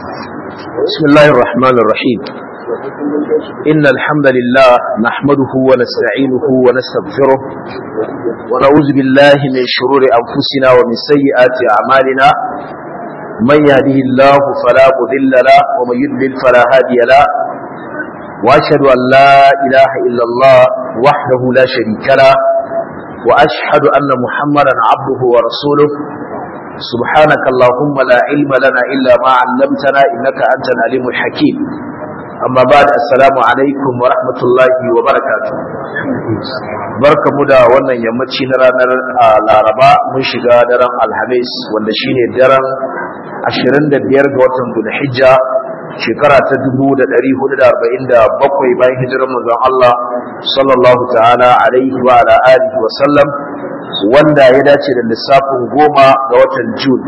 بسم الله الرحمن الرحيم إن الحمد لله نحمده ونستعينه ونستغفره ونعوذ بالله من شرور أنفسنا ومن سيئات أعمالنا من يهده الله فلا مضل له ومن يضلل فلا هادي له وأشهد أن لا إله إلا الله وحده لا شريك له وأشهد أن محمدا عبده ورسوله سبحانك اللهم لا علم لنا إلا ما علمتنا إنك أنت العليم الحكيم أما بعد السلام عليكم ورحمة الله وبركاته barka mu da wannan yammaci na ranar laraba mun shiga daren alhamis wanda shine daren 25 ga watan Dhulhijja shekara ta 1447 bayan hijirar manzon Allah sallallahu ta'ala alaihi wa ala alihi wa sallam wanda ya dace da lissafin goma ga watan June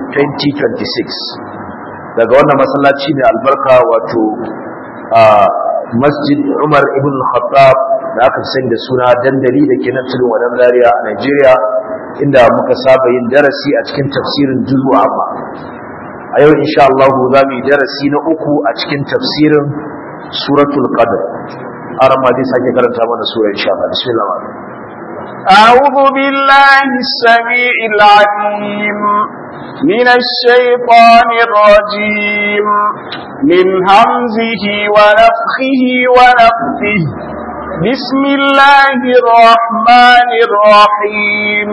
2026 daga wannan masallaci ne albarka wato masjid Umar ibn Khattab da aka sani da suna dandali da ke nan tudun wadan Zaria a Najeriya inda muka saba yin darasi a cikin tafsirin juzu amma a yau insha Allah za mu yi darasi na uku a cikin tafsirin suratul qadr arama dai sake karanta mana sura insha Allah bismillah أعوذ بالله السميع العليم من الشيطان الرجيم من همزه ونفخه ونفثه بسم الله الرحمن الرحيم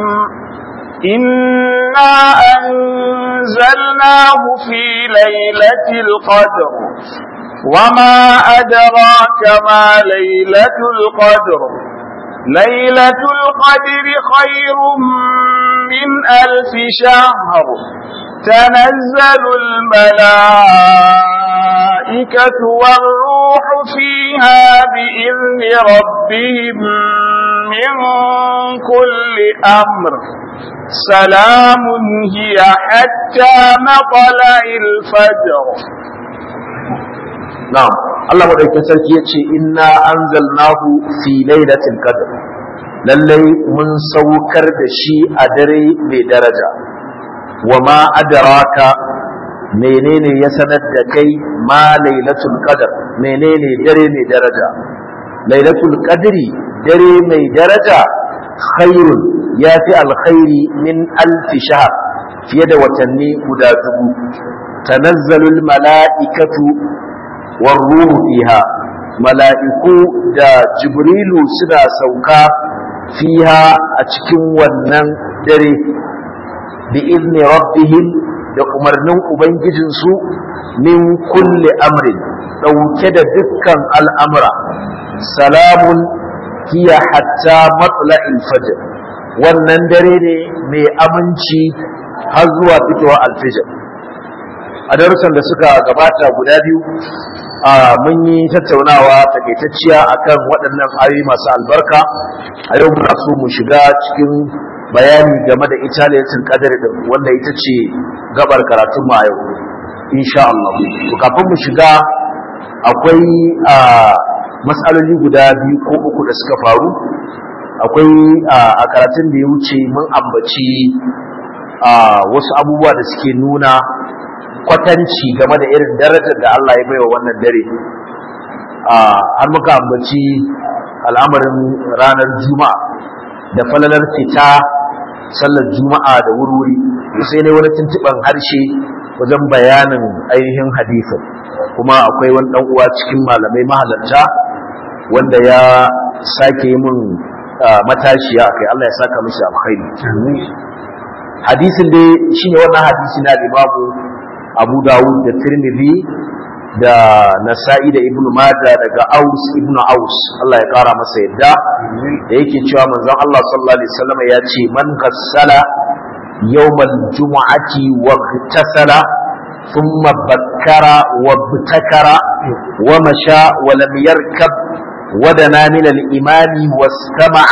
إنا أنزلناه في ليلة القدر وما أدراك ما ليلة القدر ليلة القدر خير من ألف شهر تنزل الملائكة والروح فيها بإذن ربهم من كل أمر سلام هي حتى مطلع الفجر na'am Allah madaukakin sarki yace inna anzalnahu fi lailatul qadr lallai mun saukar da shi a dare mai daraja wa ma adraka menene ya sanar da kai ma lailatul qadr menene dare mai daraja lailatul qadri dare mai daraja khairun yafi alkhairi min alfi shahr fiye da watanni guda dubu tanazzalul mala'ikatu والروح فيها mala'iku da jibrilu suna sauka fiha a cikin wannan dare bi izni rabbihim da umarnin ubangijinsu min kulli amrin ɗauke da dukkan al'amura salamun hiya hatta matla'il fajr wannan dare ne mai aminci har zuwa fitowa alfijir a darussan da suka gabata guda biyu mun yi tattaunawa takaitacciya akan waɗannan ayoyi masu albarka a yau muna so mu shiga cikin bayani game da ita lailatul qadr din wanda ita ce gabar karatun mu a yau insha Allah to kafin mu shiga akwai matsaloli guda biyu ko uku da suka faru akwai a karatun da ya wuce mun ambaci wasu abubuwa da suke nuna kwatanci game da irin darajar da Allah ya baiwa wannan dare har muka ambaci al'amarin ranar juma'a da falalar fita sallar juma'a da wurwuri sai ne wani tuntuɓan harshe wajen bayanin ainihin hadisin kuma akwai wani ɗan uwa cikin malamai mahalarta wanda ya sake yi min matashiya akai Allah ya saka mishi alkhairi hadisin dai shine wannan hadisi na limamu abu dawud da tirmidhi da nasa'i da ibnu majah daga aus ibnu aus Allah ya kara masa yadda da yake cewa manzon Allah sallallahu alaihi wasallam ya ce man ghassala yawmal jumu'ati wa ghtasala thumma bakkara wa btakara wa masha wa lam yarkab ودنا من الإمام واستمع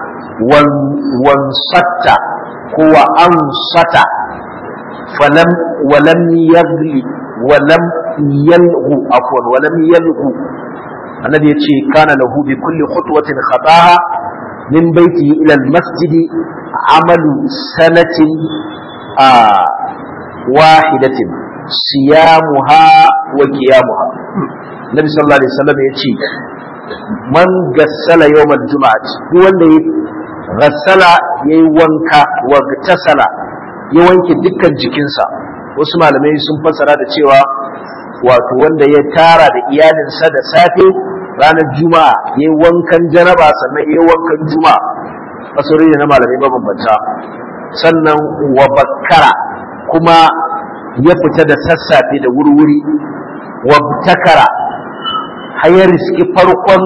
وانصت هو أنصت فلم ولم يغلي ولم يلغو عفوا ولم يلغو الذي يتشي كان له بكل خطوة خطاها من بيته إلى المسجد عمل سنة آه واحدة siyamuha wa qiyamuha nabi sallallahu alaihi wasallam ya ce man gassala yawmal juma'ati duk wanda ya gassala yayi wanka wa tasala ya wanke dukkan jikinsa wasu malamai sun fassara da cewa wato wanda ya tara da iyalinsa da safe ranar juma'a ya yi wankan janaba sannan ya yi wankan juma'a fasarori ne na malamai mabambanta sannan wa bakkara kuma ya fita da sassafe da wurwuri wa takara har ya riski farkon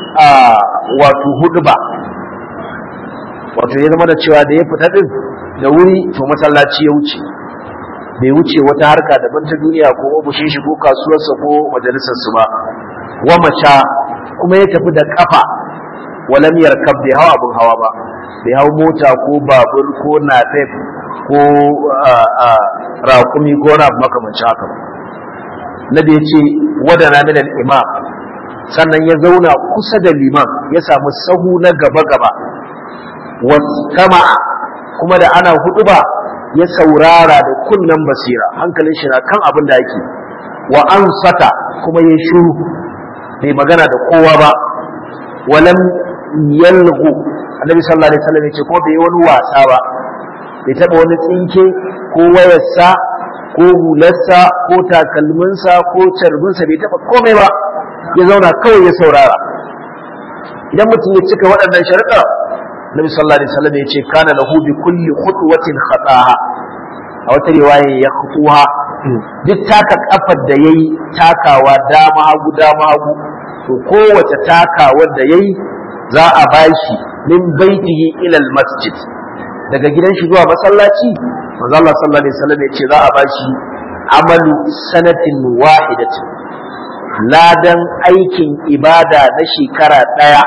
wato huduba wato ya zama da cewa da ya fita din da wuri to masallaci ya wuce bai wuce wata harka daban ta duniya ko ofishin shi ko kasuwarsa ko majalisarsu ba wa masha kuma ya tafi da kafa walam yarkab bai hawa abin hawa ba bai hau mota ko babur ko nafef ko raƙumi ko na makamancin haka ba nabi ya ce wadana min imam sannan ya zauna kusa da liman ya samu sahu na gaba-gaba wasama kuma da ana hudu ba ya saurara da kunnen basira hankalin shi na kan abin da yake wa an sata kuma ya shuru bai magana da kowa ba walam yalghu annabi sallallahu alaihi wasallam yace ko bai wani wasa ba bai taba wani tsinke ko wayarsa ko hularsa ko takalminsa ko carbinsa bai taba komai ba ya zauna kawai ya saurara idan mutum ya cika waɗannan sharuɗa Nabi sallallahu alaihi wasallam yace kana lahu bi kulli khutwatin khataha a wata riwaya ya khutuha duk taka kafar da yayi takawa dama hagu dama hagu to kowace takawar da yayi za a bashi min baitihi ila masjid daga gidan shi zuwa masallaci manzo Allah sallallahu alaihi wasallam yace za a bashi amalu sanatin wahidatin ladan aikin ibada na shekara daya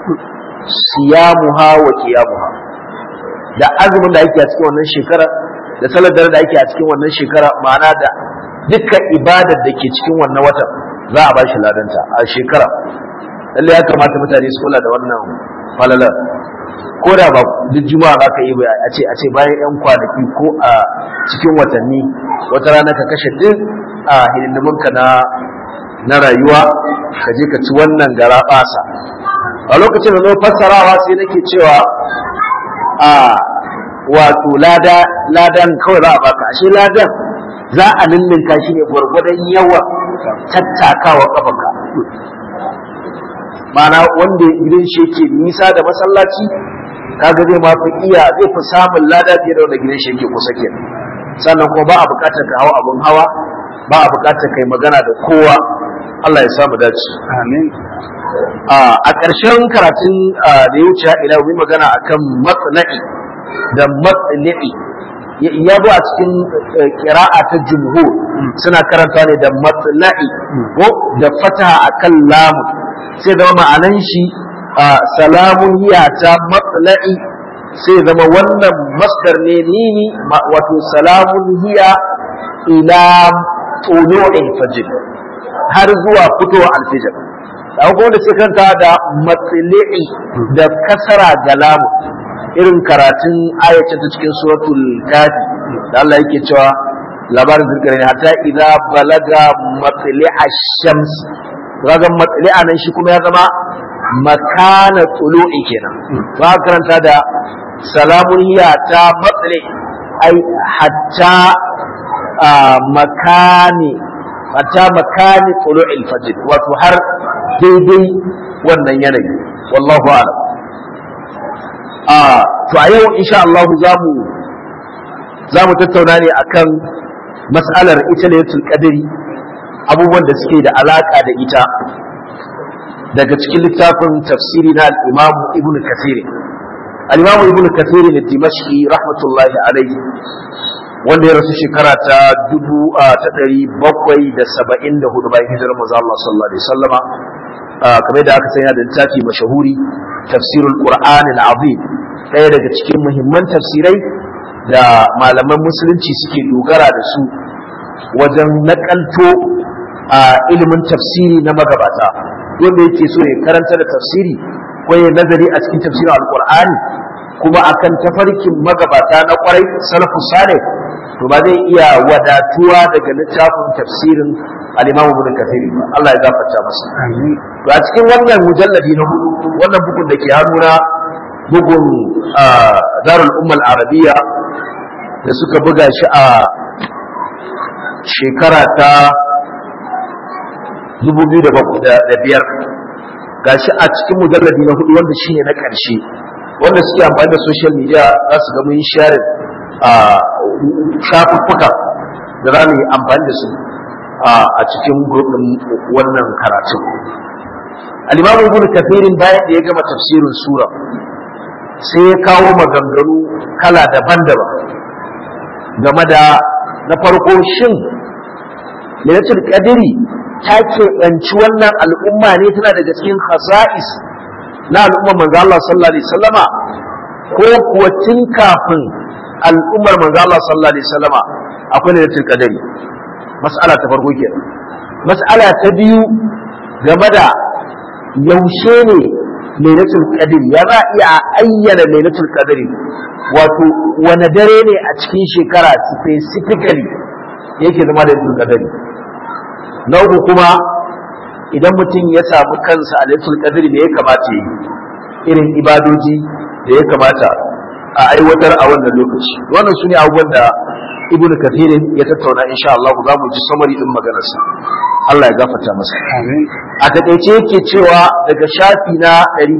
siyamuha wa qiyamuha da azumin da ake a cikin wannan shekara da salar da ake a cikin wannan shekara ma'ana da dukkan ibadar da ke cikin wannan watan za a bashi ladanta a shekara lalle ya kamata mutane su kula da wannan falalar ko da ba duk juma'a za ka yi ba a ce a ce bayan yan kwanaki ko a cikin watanni wata rana ka kashe duk a hidindiminka na na rayuwa ka je ka ci wannan gara basa a lokacin da zo fassarawa sai nake cewa a wato lada ladan kawai za a baka ashe ladan za a lullunka shi ne gwargwadon yawa tattakawa kafanka mana wanda gidan shi yake nisa da masallaci kaga zai ma fi iya zai fi samun lada fiye da wanda gidan shi yake kusa ke sannan kuma ba a bukatar ka hawa abin hawa ba a bukatar kai magana da kowa Allah ya samu dace amin a ƙarshen karatun da ya wuce ila yi magana akan matsala'i da matsala'i ya zo a cikin kira'a ta jumhur suna karanta ne da matsala'i ko da fataha akan lamun sai zama ma'anan shi salamun hiya ta matsala'i sai zama wannan masdar ne nini wato salamun hiya ila tulu'il fajr har zuwa fitowa alfijir da kuma wanda suka kanta da matsili'i da kasara ga lamu irin karatun ayacin ta cikin suratul kafi da Allah yake cewa labarin zirgare ne hatta idza balaga matsili'a shams kaga matsili'a nan shi kuma ya zama makana tulu'i kenan ba karanta da salamun hiya ta matsili ai hatta makani hatta makani tulu'il fajr wato har daidai wannan yanayi wallahu a'lam a to a yau insha Allah zamu zamu tattauna ne akan mas'alar ita laylatul qadri abubuwan da suke da alaka da ita daga cikin littafin tafsiri na al-Imam Ibn Kathir al-Imam Ibn Kathir al-Dimashqi rahmatullahi alayhi wanda ya rasu shekara ta dubu ta ɗari bakwai da saba'in da hudu bayan hijirar maza Allah sallallahu alaihi sallama kamar da aka sanya da littafi mashahuri tafsirul qur'an al-azim ɗaya daga cikin muhimman tafsirai da malaman musulunci suke dogara da su wajen nakalto a ilimin tafsiri na magabata wanda yake so ya karanta da tafsiri ko ya nazari a cikin tafsirin alqur'ani kuma akan tafarkin magabata na kwarai salafus salih to ba zai iya wadatuwa daga littafin tafsirin al-Imam Ibn Kathir ba Allah ya gafarta masa to a cikin wannan mujalladi na hudu wannan bugun da ke hannuna bugun Darul Ummah Arabiya da suka buga shi a shekara ta 2005 gashi a cikin mujalladi na hudu wanda shine na ƙarshe wanda suke amfani da social media za su ga mun share a shafuffuka da za mu yi amfani da su a cikin gurbin wannan karatu al-imam ibn kathirin bayan da ya gama tafsirin sura sai ya kawo maganganu kala daban-daban game da na farko shin lailatul qadri ta keɓanci wannan al'umma ne tana daga cikin khasa'is na al'ummar manzo Allah sallallahu alaihi wasallama ko kuwa tun kafin al'ummar manzo Allah sallallahu alaihi wasallama akwai lailatul qadri mas'ala ta farko kenan mas'ala ta biyu game da yaushe ne lailatul qadri ya za iya ayyana lailatul qadri wato wani dare ne a cikin shekara specifically yake zama da lailatul qadri na uku kuma idan mutum ya samu kansa a lailatul qadri ne ya kamata yi irin ibadoji da ya kamata a aiwatar a wannan lokaci wannan sune abubuwan da ibnu kathirin ya tattauna insha Allah za mu ji samari din maganarsa Allah ya gafarta masa a takaice yake cewa daga shafi na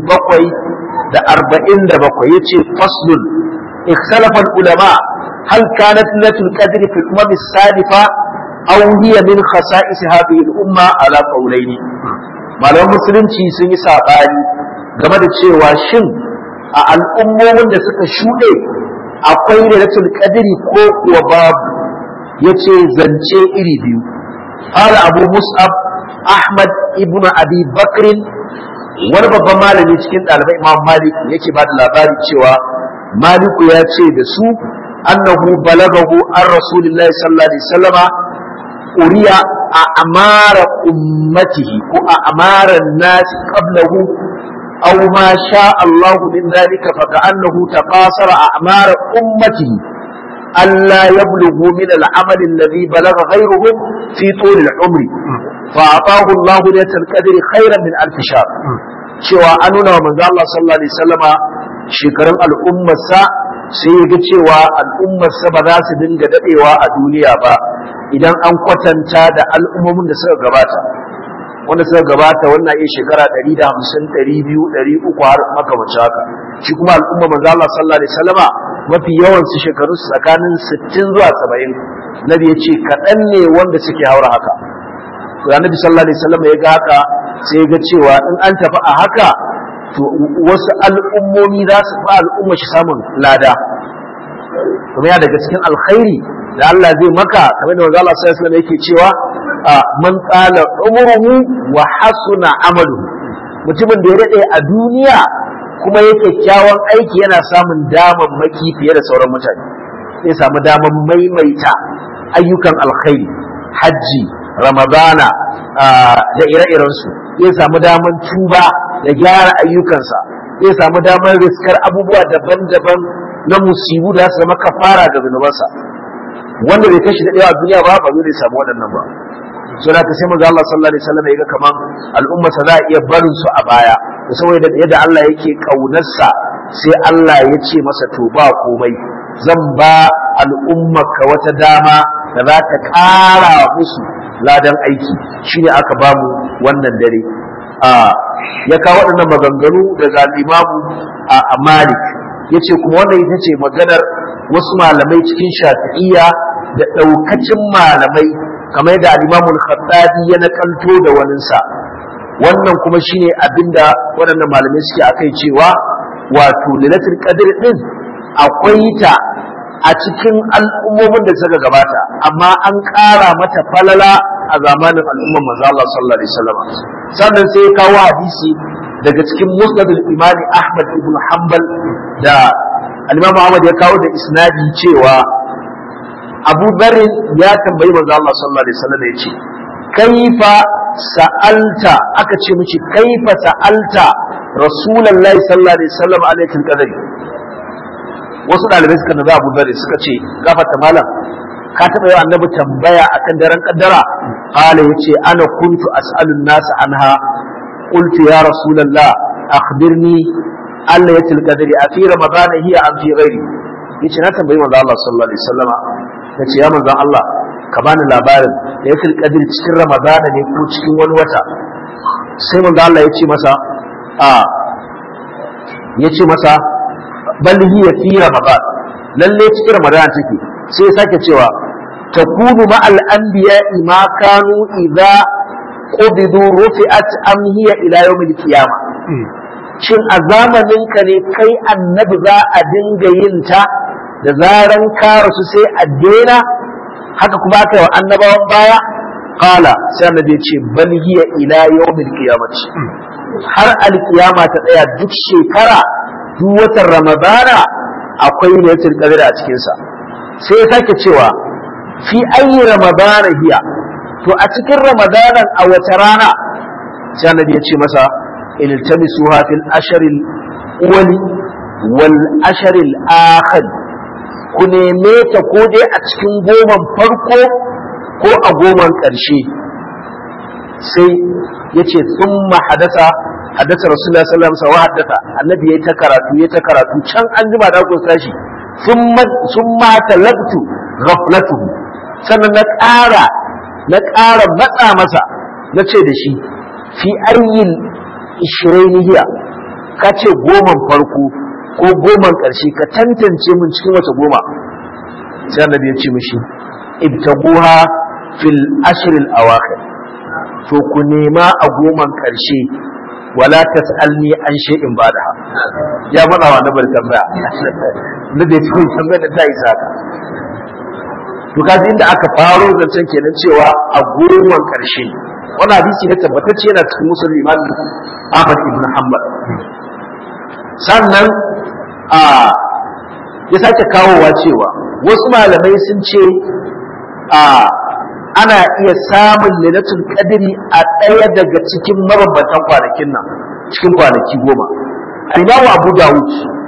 747 yace faslun ikhtalafa ulama hal kanat lailatul qadri fi al-umam as-salifa aw hiya min khasa'is hadhihi al-umma ala qawlayn malaman musulunci sun yi sabani game da cewa shin a al'ummomin da suka shuɗe akwai lailatul qadri ko kuwa babu yace zance iri biyu qala abu mus'ab ahmad ibnu abi bakr wani babban malami cikin ɗalibai imam malik yake ba da labari cewa maliku ya ce da su annahu balagahu an rasulillahi sallallahu alaihi wasallama uriya a amara ummatihi ko a amara nasi qablahu aw ma sha Allah min dhalika fa ka'annahu taqasara a'mar ummatihi alla yablughu min al-amal alladhi balagha ghayruhum fi tul al-umr fa ataahu Allah laylatul qadri khayran min alf shahr cewa an nuna wa manzo Allah sallallahu alaihi wasallama shekarun al'ummarsa sai ya ga cewa al'ummarsa ba za su dinga dadewa a duniya ba idan an kwatanta da al'ummomin da suka gabata wanda suka gabata wannan iya shekara 150 200 300 har makamanci haka shi kuma al'umma manzo Allah sallallahu alaihi wasallama mafi yawan su shekaru su tsakanin 60 zuwa 70 nabi ya ce kaɗan ne wanda suke haura haka to annabi sallallahu alaihi wasallama ya ga haka sai ya ga cewa in an tafi a haka to wasu al'ummomi za su fa al'umma shi samun lada kuma ya daga cikin alkhairi da Allah zai maka kamar da manzo Allah sallallahu alaihi wasallam yake cewa man qala umruhu wa hasuna amaluhu mutumin da ya dade a duniya kuma ya kyakkyawan aiki yana samun daman maki fiye da sauran mutane zai samu daman maimaita ayyukan alkhairi hajji ramadana da ire-irensu zai samu daman tuba da gyara ayyukansa zai samu daman riskar abubuwa daban-daban na musibu da su zama kafara ga zunubansa wanda bai kashi daɗewa a duniya ba ba zai samu waɗannan ba so da ka sai manzo Allah sallallahu alaihi wasallam ya ga kaman al'umma sa za a iya barin su a baya to saboda yadda Allah yake kaunarsa sai Allah ya ce masa to ba komai zan ba al'umma ka wata dama da za ta ƙara musu ladan aiki shine aka ba mu wannan dare a ya kawo waɗannan maganganu daga imamu a Malik yace kuma wannan ita ce maganar wasu malamai cikin shafi'iyya da ɗaukacin malamai kamar da al-Imam al-Khattabi ya nakalto da waninsa wannan kuma shine abinda waɗannan malamai suke akai cewa wato lailatul qadr din akwai ta a cikin al'ummomin da suka gabata amma an ƙara mata falala a zamanin al'ummar manzo Allah sallallahu alaihi wasallam sannan sai ya kawo hadisi daga cikin musnad al-Imam Ahmad ibn Hanbal da al-Imam Ahmad ya kawo da isnadi cewa Abu Dharr ya tambayi manzo Allah sallallahu alaihi wasallam ya ce kaifa sa'alta aka ce miki kaifa sa'alta rasulullahi sallallahu alaihi wasallam alaikin qadari wasu dalibai suka naza Abu Dharr suka ce gafata malam ka taɓa yi annabi tambaya akan daren kaddara qala yace ana kuntu as'alun nas anha qultu ya rasulullah akhbirni Allah yatil qadri a fi ramadan hiya am fi ghairi yace na tambayi manzo Allah sallallahu alaihi wasallama yace ya manzo Allah ka bani labarin da yatil qadri cikin ramadan ne ko cikin wani wata sai manzo Allah yace masa a yace masa bal hiya fi ramadan lalle cikin ramadan take sai ya sake cewa takunu ma al anbiya ma kanu idza qubidu rufi'at am hiya ila yawm al qiyamah shin a zamanin ka ne kai annabi za a dinga yin ta da zaran ka rasu sai a daina haka kuma aka yi wa annabawan baya qala sai annabi ya ce bal hiya ila yawm al qiyamah har al qiyama ta tsaya duk shekara duk watan ramadana akwai lailatul qadr a cikin sa sai ya sake cewa fi ayi ramadana hiya to a cikin ramadanan a wace rana sai annabi ya ce masa iltamisuha fil asharil awwali wal asharil akhir ku neme ta ko dai a cikin goman farko ko a goman ƙarshe sai ya ce sun hadasa haddasa rasulullah sallallahu alaihi wasallam haddasa annabi yayi ta karatu yayi ta karatu can an jima da ku tashi thumma thumma talabtu ghaflatuhu sannan na ƙara na ƙara matsa masa na ce da shi fi ayyin ishiraini hiya ka ce goman farko ko goman ƙarshe ka tantance min cikin wace goma sai annabi ya ce mishi ibtaguha fil ashril awakhir to ku nema a goman ƙarshe wala tas'alni an shay'in bada ya faɗa wa nabar tambaya na da cikin tambaya da ta isa ka to kaji inda aka faro zancen kenan cewa a goman karshe wannan hadisi ne tabbatacce yana cikin musulmi imam Ahmad ibn Hanbal sannan a ya sake kawowa cewa wasu malamai sun ce a ana iya samun lailatul qadri a ɗaya daga cikin mabambantan kwanakin nan cikin kwanaki goma Imam Abu Dawud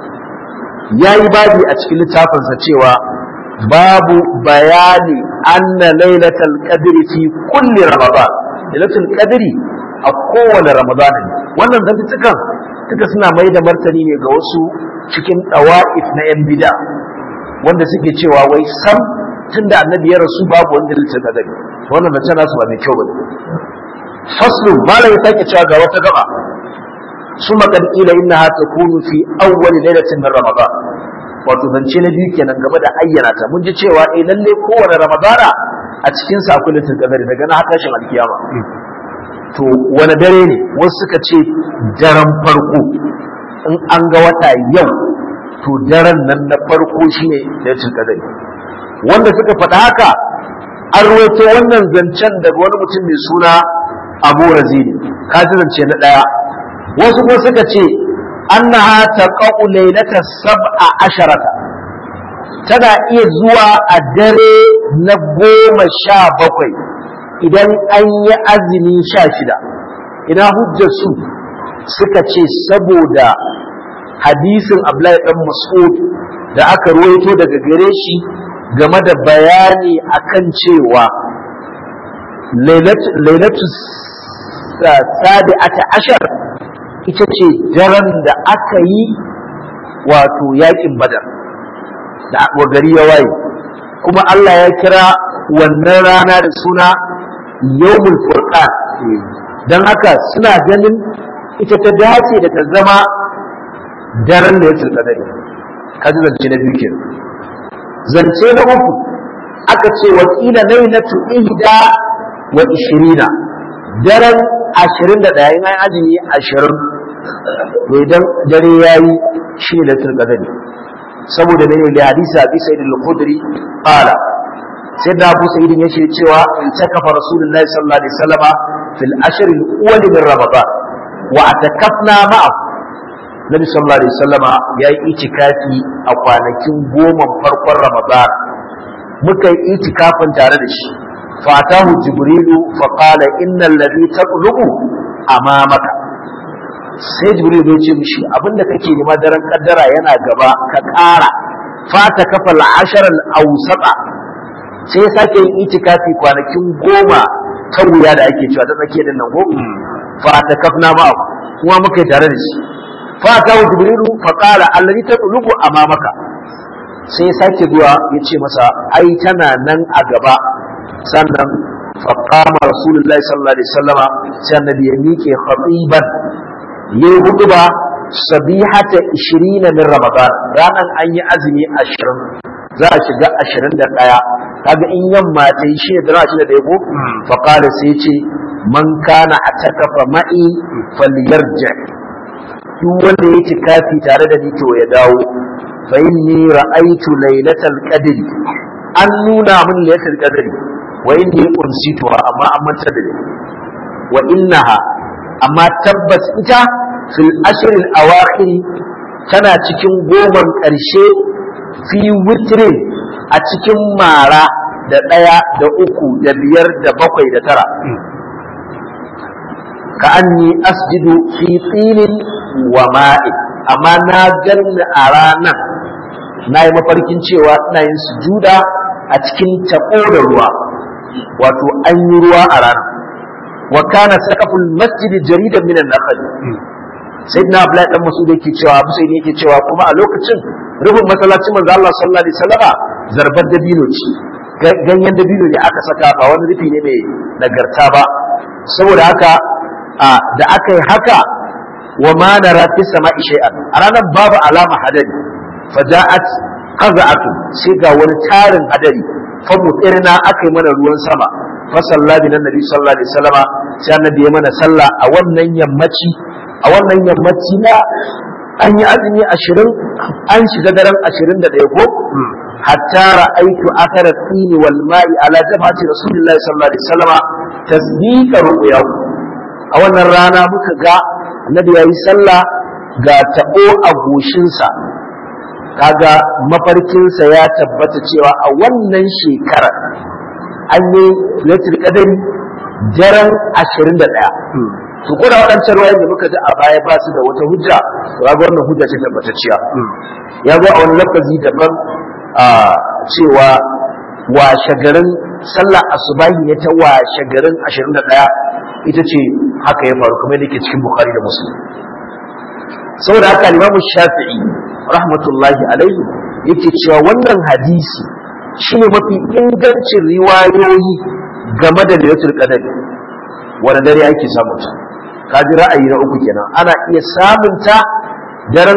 ya yi babi a cikin littafinsa cewa babu bayani anna lailatul qadri fi kulli ramadan lailatul qadri a kowane ramadan ne wannan zantukan duka suna mai da martani ne ga wasu cikin dawa'if na yan bid'a wanda suke cewa wai sam tunda annabi ya rasu babu wanda lailatul qadri wannan da tana su ba mai kyau bane faslu malai sake cewa ga wata gaba ثم قد قيل انها تكون في اول ليله من رمضان wato zance na biyu kenan game da ayyana ta mun ji cewa eh lalle kowane ramadana a cikin sa akwai litin kadari daga na tashin alkiyama to wani dare ne wasu suka ce daren farko in an ga wata yau to daren nan na farko shine litin kadari wanda suka faɗa haka an ruwaito wannan zancen daga wani mutum mai suna abu razini ka ji zance na ɗaya wasu kuma suka ce annaha taqa'u laylata sab'a asharata tana iya zuwa a dare na goma sha bakwai idan an yi azumi sha shida ina hujjar su suka ce saboda hadisin Abdullahi dan Mas'ud da aka ruwaito daga gare shi game da bayani akan cewa lailatu sabi'ata ashar ita ce daren da aka yi wato yakin badar da gari ya waye kuma Allah ya kira wannan rana da suna yawmul furqan dan haka suna ganin ita ta dace da ta zama daren da ya tilka dare kaji zance na biyu kenan zance na uku aka ce wakila lailatu ihda wa ishirina daren ashirin da ɗaya in an azumi ashirin to idan dare ya yi shi ne latul qadari saboda ne da hadisi abi sa'id al-khudri qala sai da abu sa'id ya ce cewa in takafa rasulullahi sallallahu alaihi wasallama fil ashr al-awwal min ramadan wa atakafna ma'ahu nabi sallallahu alaihi wasallama ya yi itikafi a kwanakin goma farkon ramadan muka yi itikafin tare da shi فأتاه جبريل فقال إن الذي تطلب أمامك sai jibril ya ce mishi abinda kake nema daren kaddara yana gaba ka ƙara fata kafa al'ashar al'ausata sai ya sake yin itikafi kwanakin goma ta wuya da ake cewa ta tsakiyar nan goma fa ta kafna ma kuma muka yi tare da shi fa ta jibrilu fa qala allazi tatlubu amamaka sai ya sake zuwa ya ce masa ai tana nan a gaba sannan fa qama rasulullahi sallallahu alaihi wasallama sai annabi ya miƙe khatiban yayi hutuba sabihata 20 min ramadan ranan an yi azumi 20 za a shiga 21 kaga in yamma ta yi shi da shi da yabo fa qala sai ya ce man kana atakafa ma'i falyarji duk wanda ya ci kafi tare da ni to ya dawo fa inni ra'aytu lailatal qadr an nuna min lailatul qadr wa inni unsituha amma an manta da ni wa innaha amma tabbas ita fil ashr al awakhir tana cikin goman karshe fi witrin a cikin mara da ɗaya da uku da biyar da bakwai da tara ka anni asjidu fi tsinin wa ma'in amma na ganni a ranar na yi mafarkin cewa ina yin sujuda a cikin taɓo da ruwa wato an yi ruwa a ranar wa kana saqaful masjidi jaridan minan nakhl sayyidina abdullahi dan masud yake cewa abu sai yake cewa kuma a lokacin rufin masallacin manzo Allah sallallahu alaihi wasallama zarbar dabino ce ganyen dabino ne aka saka ba wani rufi ne mai nagarta ba saboda haka da aka yi haka wa ma nara fi sama'i shay'an a ranar babu alama hadari faja'at qaza'atu sai ga wani tarin hadari fa mutirna aka yi mana ruwan sama fa salla bi nabi sallallahu alaihi wasallama sai annabi ya mana sallah a wannan yammaci a wannan yammaci na an yi azumi ashirin an shiga daren ashirin da ɗaya ko hatta ra'aitu athara tsini wal ma'i ala jabhati rasulillahi sallallahu alaihi wasallama tasdiqa ru'yahu a wannan rana muka ga annabi yayi sallah ga tabo a goshinsa kaga mafarkinsa ya tabbata cewa a wannan shekara an yi lailatul qadari daren 21 to ko da waɗancan ruwayen da muka ji a baya ba su da wata hujja to ga wannan hujja ce tabbatacciya ya zo a wani lafazi daban a cewa washe garin sallah asubahi ne ta washe garin 21 ita ce haka ya faru kamar yake cikin bukhari da muslim saboda haka limamu shafi'i rahmatullahi alaihi yake cewa wannan hadisi shine mafi ingancin riwayoyi game da lailatul qadr wanda dare ake samun ta kaji ra'ayi na uku kenan ana iya samun ta daren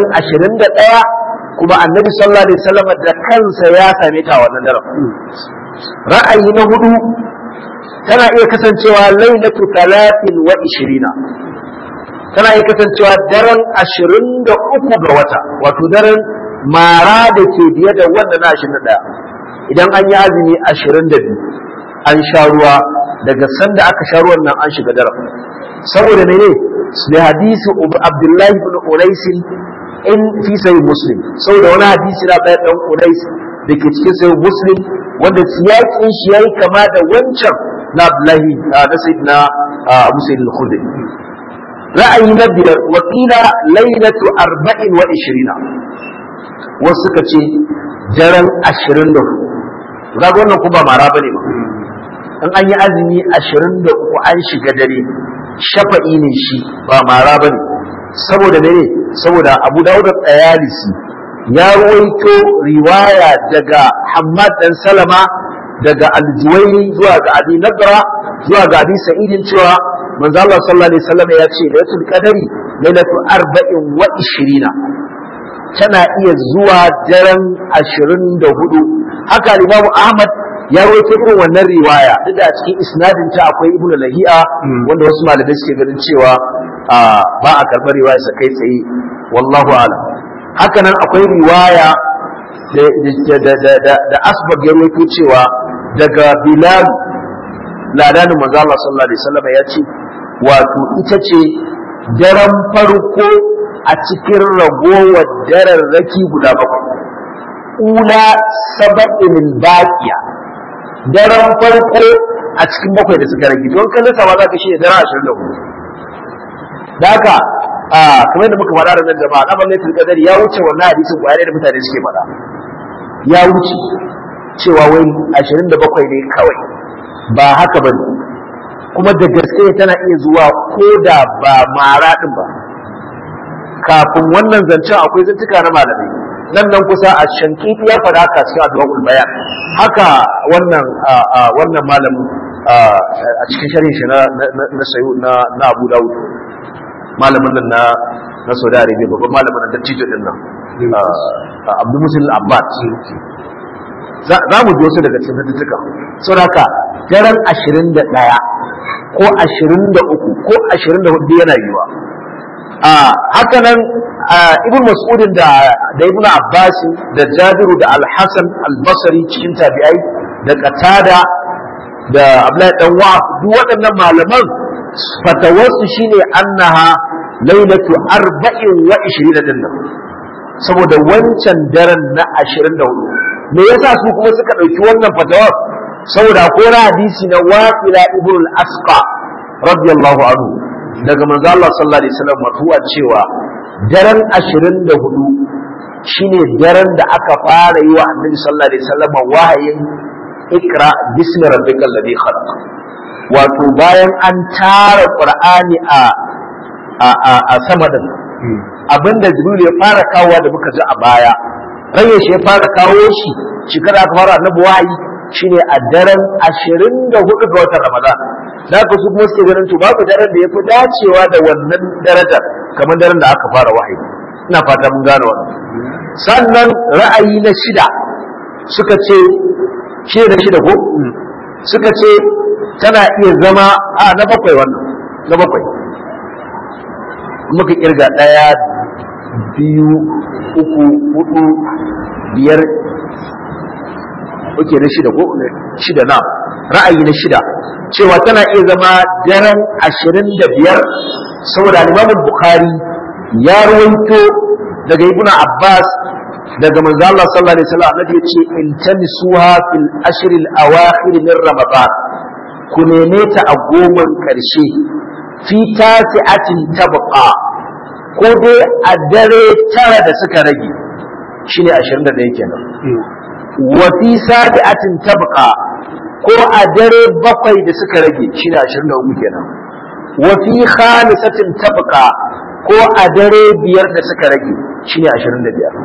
21 kuma annabi sallallahu alaihi wasallam da kansa ya same ta wannan daren ra'ayi na hudu tana iya kasancewa lailatu talatin wa ishirina tana iya kasancewa daren ashirin da uku ga wata wato daren mara da ke biye da wanda na ashirin da ɗaya idan an yi azumi ashirin da biyu an sha ruwa daga sanda aka sha ruwan nan an shiga daren saboda mene da hadisi abdullahi ibn unaisin in fi sahih muslim saboda wani hadisi na bayan dan unais da ke cikin sahih muslim wanda siyakin shi yayi kama da wancan na abdullahi na sayyidina abu sayyid al-khudri ra'ayi na biyar wakila lailatu arba'in wa ishirina wasu suka ce daren ashirin da hudu ga wannan kuma mara bane ba in an yi azumi ashirin da uku an shiga dare shafa'i ne shi ba mara bane saboda ne saboda abu dawud tsayalisi ya ruwaito riwaya daga hammad dan salama daga aljuwaini zuwa ga abi nadra zuwa ga abi sa'idin cewa manzo Allah sallallahu alaihi wasallam ya ce lailatul qadari lailatu arba'in wa ishirina tana iya zuwa daren ashirin da hudu haka limamu ahmad ya rawaito irin wannan riwaya duk da a cikin isnadin ta akwai ibnu lahi'a wanda wasu malamai suke ganin cewa ba a karɓar riwaya sa kai tsaye wallahu a'lam haka nan akwai riwaya da asbab ya rawaito cewa daga bilal ladanin manzo Allah sallallahu alaihi wasallam ya ce wato ita ce daren farko a cikin ragowar dararraki guda bakwai ula saba'in baqiya daren farko a cikin bakwai da suka rage don kallon sama za ka shi ne daren ashirin da hudu da haka a kamar da muka faɗa da nan jama'a na balle qadari ya wuce wannan hadisin kwaya da mutane suke faɗa ya wuce cewa wai 27 ne kawai ba haka bane kuma da gaske tana iya zuwa ko da ba mara din ba kafin wannan zancen akwai zantuka na malamai nan nan kusa a shankiti ya faɗa haka cikin addu'ul bayan haka wannan wannan malamin a cikin sharhin shi na na sayu na na Abu Dawud malamin nan na na Saudi Arabia babban malamin nan dattijo din nan Abdul Musil Abbas za mu ji wasu daga cikin zattuka saboda haka daren 21 ko 23 ko 24 yana yiwa a haka nan ibn mas'udin da da ibn abbas da jabiru da al-hasan al-basri cikin tabi'ai da qatada da abdullahi dan wa duk waɗannan malaman fatawarsu shine annaha lailatu arba'in wa ishirina din nan saboda wancan daren na ashirin da hudu me yasa su kuma suka ɗauki wannan fatawar saboda ko hadisi na wafila ibn al-asqa radiyallahu anhu daga manzo Allah sallallahu alaihi wasallam marfu'a cewa daren 24 shine daren da aka fara yi wa Annabi sallallahu alaihi wasallam wahayin ikra bismi rabbikal ladhi khalaq wato bayan an tara Qur'ani a a a, a sama din abinda Jibril ya fara kawo da muka ji a baya raye shi ya fara kawo shi shekara aka fara Annabi wahayi shine a daren 24 ga watan Ramadan da ka su kuma suke ganin to babu daren da ya fi dacewa da wannan darajar kamar daren da aka fara wahayi ina fata mun gane wannan sannan ra'ayi na shida suka ce shi da shida ko suka ce tana iya zama a na bakwai wannan na bakwai muka kirga ɗaya biyu uku hudu biyar oke na shida ko shida na ra'ayi na shida cewa tana iya zama daren ashirin da biyar saboda Imam Bukhari ya rawaito daga Ibn Abbas daga manzo Allah sallallahu alaihi wasallam annabi yace in tanisuha fil ashr al awakhir min ramadan ku neme ta a goman karshe fi tasi'atin tabqa ko dai a dare tara da suka rage shine 21 kenan wa fi sabi'atin tabqa ko a dare bakwai da suka rage shi ne ashirin da uku kenan wa fi khamisatin tabqa ko a dare biyar da suka rage shi ne ashirin da biyar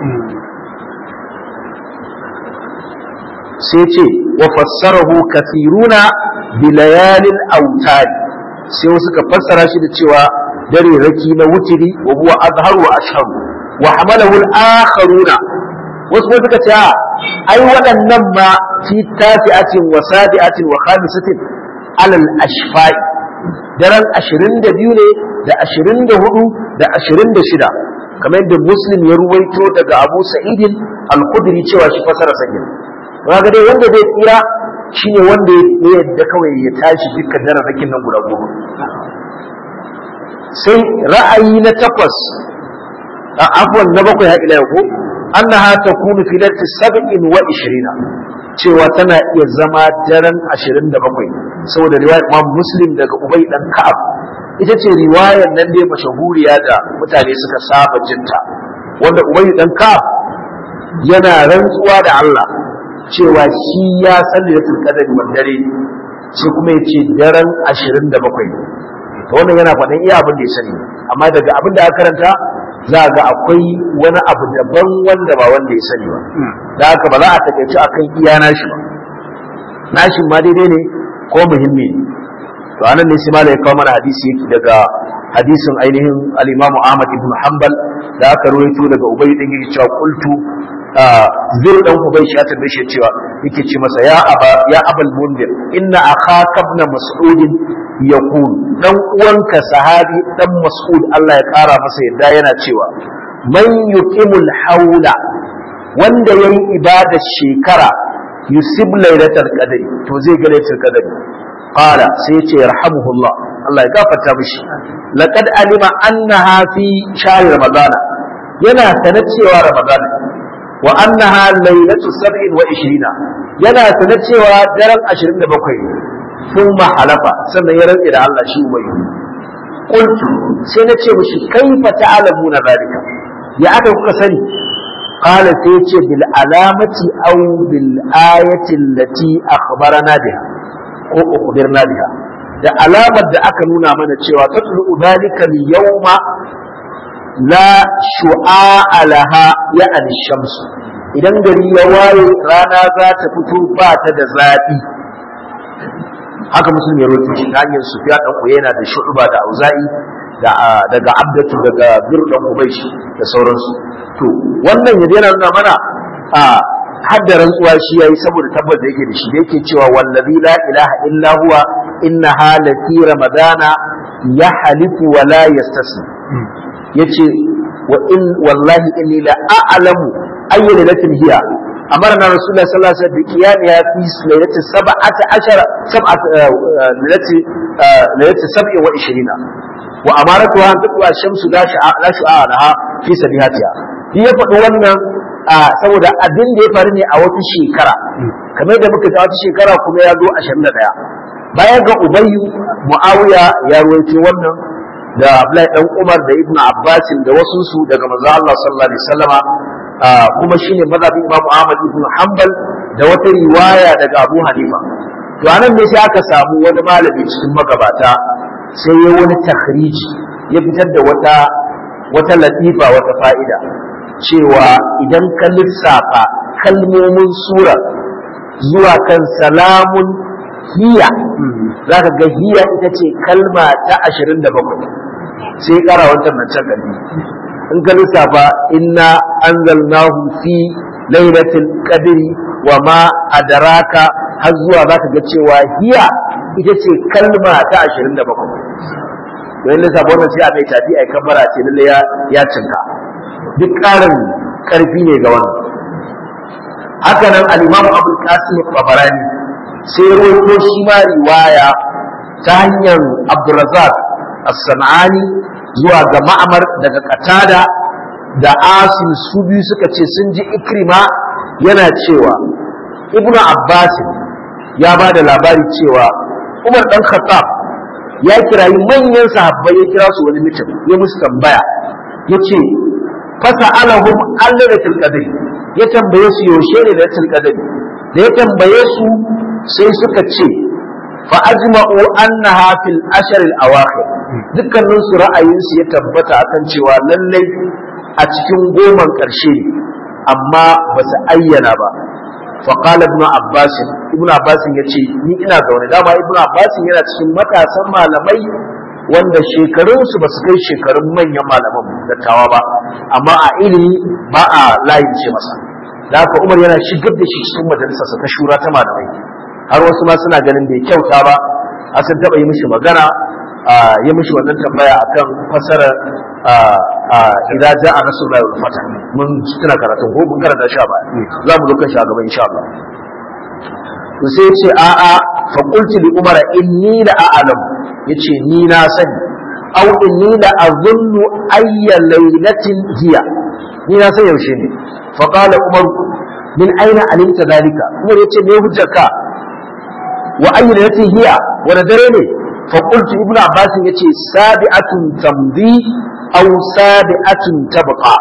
sai ce wa fassarahu kathiruna bi layalin autari sai wasu ka fassara shi da cewa dare raki na wutiri wa huwa azharu wa ashharu wa hamalahu al-akharuna wasu kuma suka ce ai waɗannan ma fi tafi'atin wa sabi'atin wa khamisatin alal ashfa'i daren 22 ne da 24 da 26 kamar yadda muslim ya ruwaito daga abu sa'idin al-khudri cewa shi fasara sakin ga dai wanda zai tsira shine wanda ya yadda kawai ya tashi dukkan dararrakin nan guda goma sai ra'ayi na takwas a afwan na bakwai ha ila ko annaha takunu fi lati sab'in wa ishirina cewa tana iya zama daren ashirin da bakwai saboda riwayar Imam Muslim daga Ubay dan Ka'ab ita ce riwayar nan dai mashahuriya da mutane suka saba jinta wanda Ubay dan Ka'ab yana rantsuwa da Allah cewa shi ya san lailatul qadr wa dare sai kuma yace daren ashirin da bakwai to wannan yana faɗin iya abin da ya sani amma daga abin da aka karanta za ga akwai wani abu daban wanda ba wanda ya sani ba da haka ba za a takaici akan iya nashi ba nashin ma daidai ne ko muhimmi ne to anan ne sai malai kawo mana hadisi yake daga hadisin ainihin al-Imam Ahmad ibn Hanbal da aka rawaito daga Ubay din yake cewa qultu zai dan Ubay shi ta dace cewa yake ce masa ya aba ya abal mundir inna akhaka ibn mas'ud yaqul dan uwanka sahabi dan mas'ud Allah ya kara masa yadda yana cewa man yuqimul haula wanda yayi ibada shekara yusib lailatul qadri to zai ga lailatul qadri qala sai ya ce yarhamuhullah Allah ya gafarta mishi laqad alima annaha fi shahr ramadana yana sanar cewa ramadana wa annaha lailatu sab'in wa ishirina yana sanar cewa daren 27 sun halafa sannan ya rantse da Allah shi ubai qultu sai na ce mishi kaifa ta'lamuna zalika ya aka kuka sani قال سيتي بالعلامة أو بالآية التي أخبرنا بها أو أخبرنا بها da alamar da aka nuna mana cewa tatlu dalika al-yawma la shu'a laha ya al-shamsu idan gari ya waye rana za ta fito ba ta da zafi haka musulmi ya roƙi shi hanyar sufiya dan uyena da shu'ba da auza'i da daga abdatu daga bir dan ubayshi da sauransu to wannan yadda yana nuna mana a hadda rantsuwa shi yayi saboda tabbas da yake da shi da yake cewa wallazi la ilaha illa huwa inna halati ramadana ya halifu wa la yastasni yace wa in wallahi inni la a'lamu ayyu lailatin hiya أمرنا رسول الله صلى الله عليه وسلم بقيامها في ليلة سبعة عشر سبعة ليلة ليلة سبع وعشرين وأمارتها أن تطلع الشمس لا شعاع لا شعاع لها في سبيهاتها هي فدوانا saboda abin da ya faru ne a wata shekara kamar da muka ta wata shekara kuma ya zo 21 bayan ga ubayyu muawiya ya ruwaito wannan da Abdullahi dan Umar da Ibn Abbas da wasu su daga manzo Allah sallallahu alaihi wasallama kuma shine mazhabin Imam Ahmad ibn Hanbal da wata riwaya daga Abu Hanifa to anan ne sai aka samu wani malami cikin magabata sai ya wani takhriji ya fitar da wata wata latifa wata fa'ida cewa idan ka lissafa kalmomin sura zuwa kan salamun hiya zaka ga hiya ita ce kalma ta 27 sai kara wancan nan can kalbi in ka lissafa inna anzalnahu fi lailatul qadri wa ma adraka har zuwa zaka ga cewa hiya ita ce kalma ta 27 don lissafa wannan sai a mai tafi ai kabbara ce lalle ya ya cinka duk ƙarin ƙarfi ne ga wannan haka nan al-imam abul qasim babarani sai ya rawaito shi ma riwaya ta hanyar abdurrazzaq as-sanani zuwa ga ma'amar daga katada da asim su biyu suka ce sun ji ikrima yana cewa ibnu abbas ya ba da labari cewa umar dan khattab ya kirayi manyan sahabbai ya kira su wani mutum ya musu tambaya ya ce fasa alahum allalatul qadri ya tambaye su yaushe ne lailatul qadri da ya tambaye su sai suka ce fa ajma'u annaha fil ashr al awakhir dukkanin su ra'ayinsu ya tabbata akan cewa lallai a cikin goman ƙarshe amma ba su ayyana ba faƙala ibn abbas ibn abbas ya ce ni ina zaune dama ibn abbas yana cikin matasan malamai wanda shekarunsu ba su kai shekarun manyan malaman dattawa ba amma a ilimi ba a layin ce masa da haka umar yana shigar da shi cikin majalisarsa ta shura ta malamai har wasu ma suna ganin bai kyauta ba a sun taɓa yi mishi magana ya mishi wannan tambaya akan fasara idza jaa nasrullahi wal fath mun tuna karatun ko mun karanta shi ba za mu lokacin a gaba insha Allah to sai ce a a fa qultu li umar inni la a'lam yace ni na sani aw inni la azunnu ayya laylatin hiya ni na san yaushe ne fa qala umar min aina alimta dalika umar yace me hujjarka wa ayyu laylatin hiya wani dare ne فقلت ابن عباس يتي سابعة تمضي أو سابعة تبقى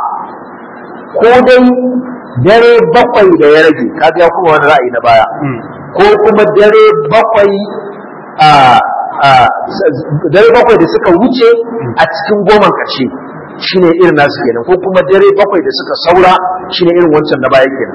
كودي dare bakwai da ya rage kaga ya kuma wani ra'ayi na baya ko kuma dare bakwai a dare bakwai da suka wuce a cikin goman ƙarshe shine irin nasu kenan ko kuma dare bakwai da suka saura shine irin wancan na baya kenan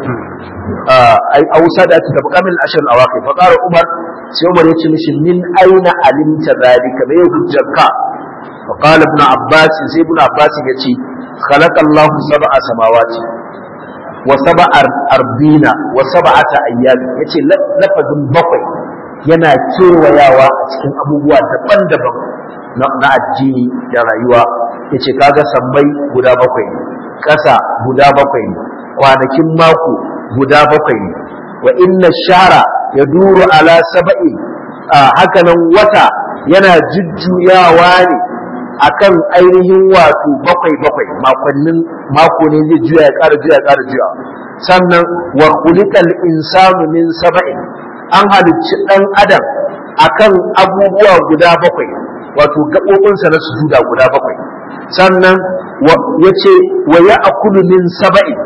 a wusa da ta tafi kamil ashir al-awaqi fa qala umar sai umar yace mishi min aina alimta zalika me hujjarka fa qala ibn abbas sai ibn abbas yace khalaqa allah sab'a samawati wa sab'a ardina wa sab'ata ayyam yace lafazin bakwai yana kewayawa a cikin abubuwa daban-daban na addini da rayuwa yace kaga sammai guda bakwai ne ƙasa guda bakwai ne kwanakin mako guda bakwai ne wa inna shara ya duru ala saba'i hakanan wata yana jujjuyawa ne akan ainihin wato bakwai bakwai makonnin mako ne zai juya ya ƙara juya ya ƙara juya sannan wa khuliqal insanu min saba'in an halicci ɗan adam akan abubuwa guda bakwai wato gaɓoɓinsa na sujuda guda bakwai sannan ya ce wa ya akulu min saba'in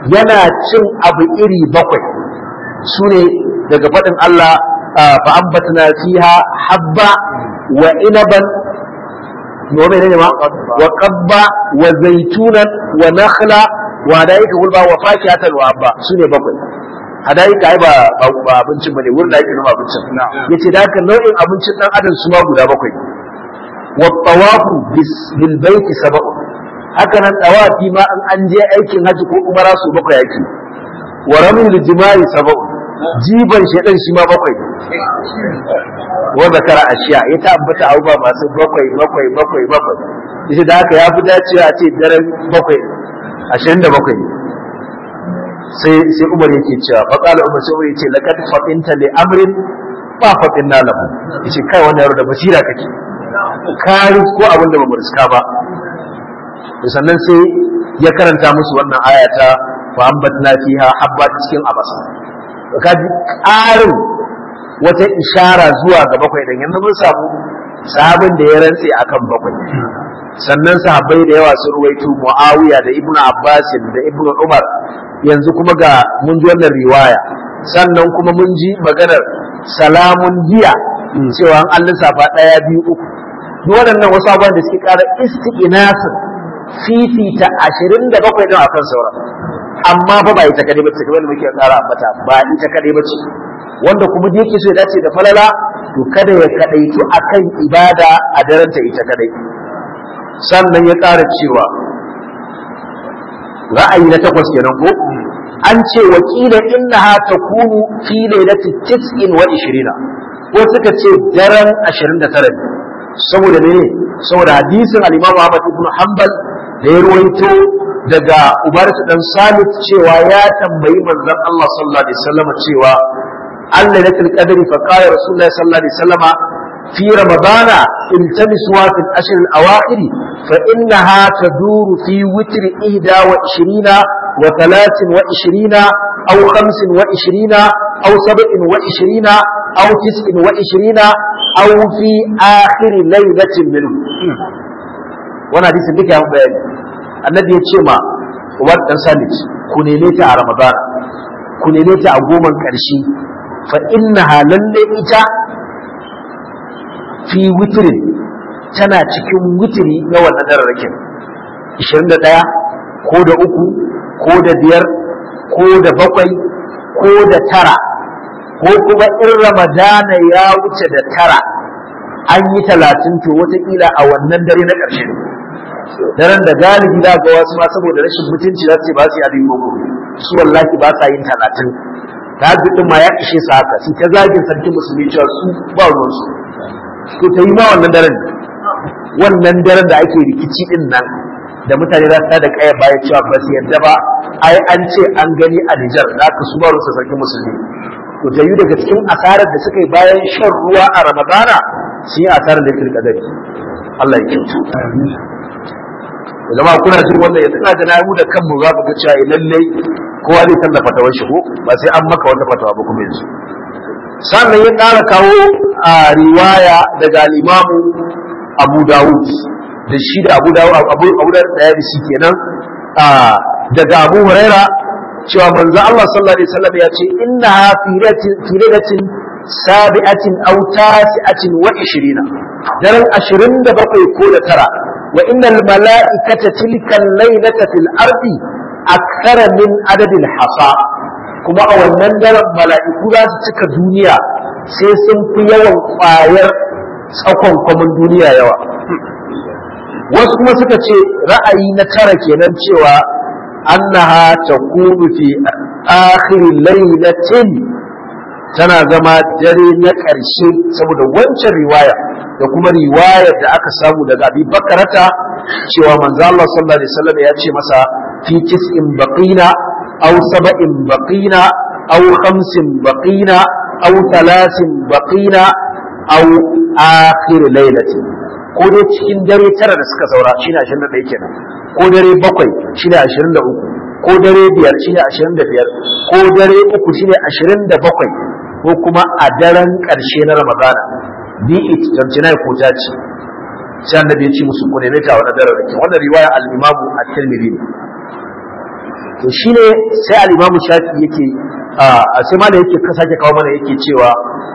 yana cin abu iri bakwai su ne daga faɗin Allah fa ambatna fiha habba wa inaban nome ne ma wa qabba wa zaitunan wa nakhla wa hadaika gulba wa fakihatan wa abba su ne bakwai hadaika ai ba ba abincin bane wurin da ake noma abincin yace da haka nau'in abincin dan adam su ma guda bakwai wa tawafu bil baiti sab'u haka nan tawafi ma an an je aikin haji ko umara su bakwai yake wa ramil jima'i sab'u jiban shedan shi ma bakwai wa zakara ashiya ya ta ambata abubuwa masu bakwai bakwai bakwai bakwai yace da haka ya fi dacewa a ce daren bakwai ashirin da bakwai sai sai Umar yake cewa fa qala Umar sai Umar yace laqad fatinta li amrin ba fatinna lahu yace kai wannan yaro da basira kake ka ko abin da bamu riska ba sannan sai ya karanta musu wannan aya ta fa ambatna fiha habba cikin abasa ka ji ƙarin wata ishara zuwa ga bakwai dan yanzu mun samu sahabin da ya rantse akan bakwai sannan sahabbai da yawa sun ruwaito Muawiya da Ibnu Abbas da Ibnu Umar yanzu kuma ga mun ji wannan riwaya sannan kuma mun ji maganar salamun jiya cewa an lissafa ɗaya biyu uku duk waɗannan wasu abubuwan da suke ƙara istiqnasin fifita ashirin da bakwai ɗin akan sauran amma fa ba ita kadai ba ce kamar da muke ƙara ambata ba ita kadai ba ce wanda kuma da yake so ya dace da falala to kada ya kadaitu akan ibada a daren ta ita kadai sannan ya ƙara cewa ra'ayi na takwas kenan ko an ce wakila innaha takunu fi lailati tis'in wa ishirina ko suka ce daren 29 saboda mene saboda hadisin al-Imam Ahmad ibn Hanbal da ya ruwaito daga Ubarat dan Samit cewa ya tambayi manzon Allah sallallahu alaihi wasallam cewa Allah lailatul qadri fa qala Rasulullah sallallahu alaihi wasallama في رمضان التمسوا في الأشهر الأواخر فإنها تدور في وتر إهدى وعشرين وثلاث وعشرين أو خمس وعشرين أو سبع وعشرين أو تسع وعشرين أو في آخر ليلة منه وانا حديث بك يا بيان النبي يتشمع وقت سالج كنينيت على رمضان كنينيت أقوما كرشي فإنها للي fi witirin tana cikin witiri na wannan dararrakin 21 ko da uku ko da biyar ko da bakwai ko da tara ko kuma in ramadana ya wuce da tara an yi talatin to wataƙila a wannan dare na ƙarshe ne daren da galibi da ga wasu ma saboda rashin mutunci za su ba su yi abin boko su wallahi ba sa yin talatin ta ɗin ma ya ishe su haka su ta zagin sarkin musulmi cewa su ba ruwansu to ta yi ma wannan daren wannan daren da ake rikici din nan da mutane za su da kaya baya cewa ba su yadda ba ai an ce an gani a Nijar za ka su baro sarkin musulmi to ta yi daga cikin asarar da suka yi bayan shan ruwa a Ramadana su yi asarar da yake kadari Allah ya kyautu zama kuna jin wannan yanzu ina da namu da kanmu za mu ga cewa lallai kowa zai tallafa fatawar shi ko ba sai an maka wata fatawa ba kuma yanzu sannan ya ƙara kawo a riwaya daga limamu abu dawud da shi da abu dawud abu abu da daya da shi kenan daga abu huraira cewa manzo Allah sallallahu alaihi wasallam ya ce inna fi lailatin sabi'atin aw tasi'atin wa 20 daren 27 ko da tara wa innal mala'ikata tilka al-lailata fil ardi akthara min adadil hasa kuma a wannan daren mala'iku za su cika duniya sai sun fi yawan ƙwayar tsakon kwamin duniya yawa wasu kuma suka ce ra'ayi na tara kenan cewa annaha takunu fi akhir lailatin tana zama dare na ƙarshe saboda wancan riwaya da kuma riwayar da aka samu daga abi bakarata cewa manzo Allah sallallahu alaihi wasallam ya ce masa fi tis'in baqina aw sab'in baqina aw khamsin baqina aw thalathin baqina aw akhir lailatin ko dai cikin dare tara da suka saura shine 21 kenan ko dare bakwai shine 23 ko dare biyar shine 25 ko dare uku shine 27 ko kuma a daren ƙarshe na Ramadana bi it tamtina ko ta ce sai annabi ya ce musu ku neme ta wannan daren rake wannan riwaya al-Imam at-Tirmidhi to shine sai al-Imam Shafi yake a sai ma da yake sake kawo mana yake cewa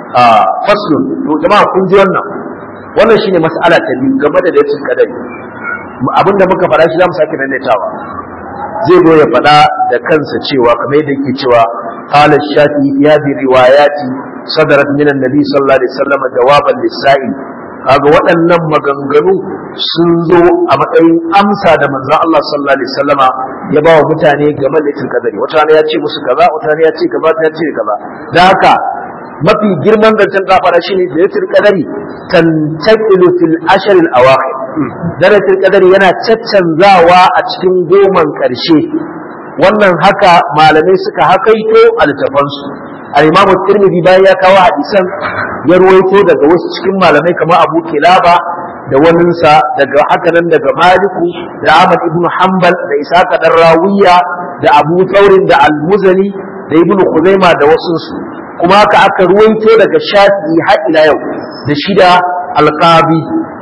faslun to jama'a kun ji wannan wannan shine mas'ala ta biyu game da lailatul qadari abinda muka faɗa shi zamu sake maimaitawa zai zo ya faɗa da kansa cewa kamar yadda yake cewa qala shafi ya bi riwayati sadarat min annabi sallallahu alaihi wasallam jawaban lis-sa'il kaga waɗannan maganganu sun zo a matsayin amsa da manzon Allah sallallahu alaihi wasallama ya ba wa mutane game da lailatul qadari wata rana ya ce musu kaza wata rana ya ce kaza wata ya ce kaza da haka mafi girman zancen kafara shine lailatul qadari tantaqilu fil ashr al awakhir lailatul qadari yana caccanzawa a cikin goman karshe wannan haka malamai suka hakaito a littafansu al-imamu tirmidhi bayan ya kawo hadisan ya ruwaito daga wasu cikin malamai kamar abu kilaba da waninsa daga haka nan daga maliku da ahmad ibn hanbal da isaka dan rawiya da abu thaurin da al-muzani da ibn khuzaima da wasunsu kuma haka aka ruwaito daga shafi'i har ila yau da shida alqabi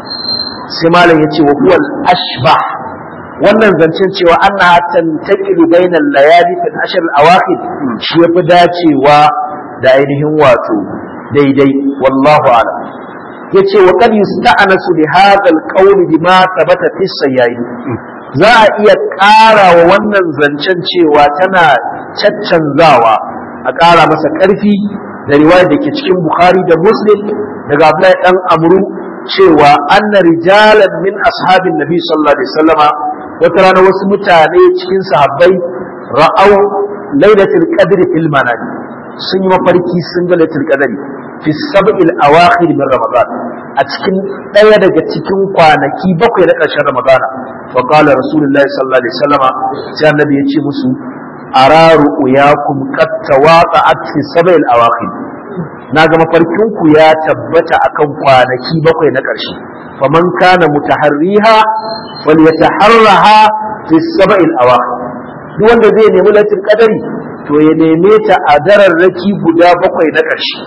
sai malam yace wa huwa ashbah wannan zancen cewa anna tantaqilu bainal layali fil ashr al awakhir shi yafi dacewa da ainihin wato daidai wallahu a'lam yace wa qad yusta'nasu bi hadha al qawl bima thabata fi sayyi za a iya ƙara wa wannan zancen cewa tana caccanzawa a ƙara masa ƙarfi da riwayar da ke cikin Bukhari da Muslim daga Abdullahi dan Amru cewa anna rijalan min ashabin Nabi sallallahu alaihi wasallama wata rana wasu mutane cikin sahabbai ra'au lailatul qadri fil manam sun yi mafarki sun ga lailatul qadri fi sab'il awakhir min ramadan a cikin ɗaya daga cikin kwanaki bakwai na ƙarshen ramadan fa qala rasulullahi sallallahu alaihi wasallama sai annabi ya ce musu araru uyakum qad tawaqa'at fi sab'il awakhir na ga mafarkin ku ya tabbata akan kwanaki bakwai na ƙarshe faman kana mutaharriha falyataharraha fi sab'il awakhir duk wanda zai nemi latin qadari to ya neme ta a dararraki guda bakwai na ƙarshe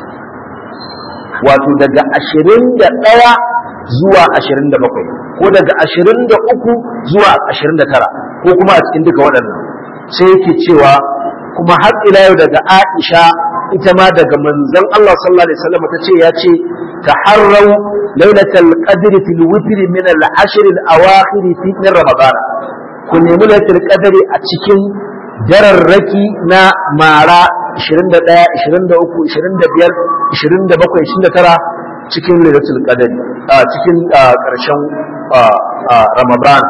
wato daga ashirin da ɗaya zuwa ashirin da bakwai ko daga ashirin da uku zuwa ashirin da tara ko kuma a cikin duka waɗannan sai yake cewa kuma har ila yau daga Aisha ita ma daga manzon Allah sallallahu alaihi wasallam ta ce ya ce taharrau lailatul qadr fil witr min al ashr al awakhir fi min ramadan ku nemi lailatul qadr a cikin dararraki na mara 21 23 25 27 29 cikin lailatul qadr a cikin karshen ramadan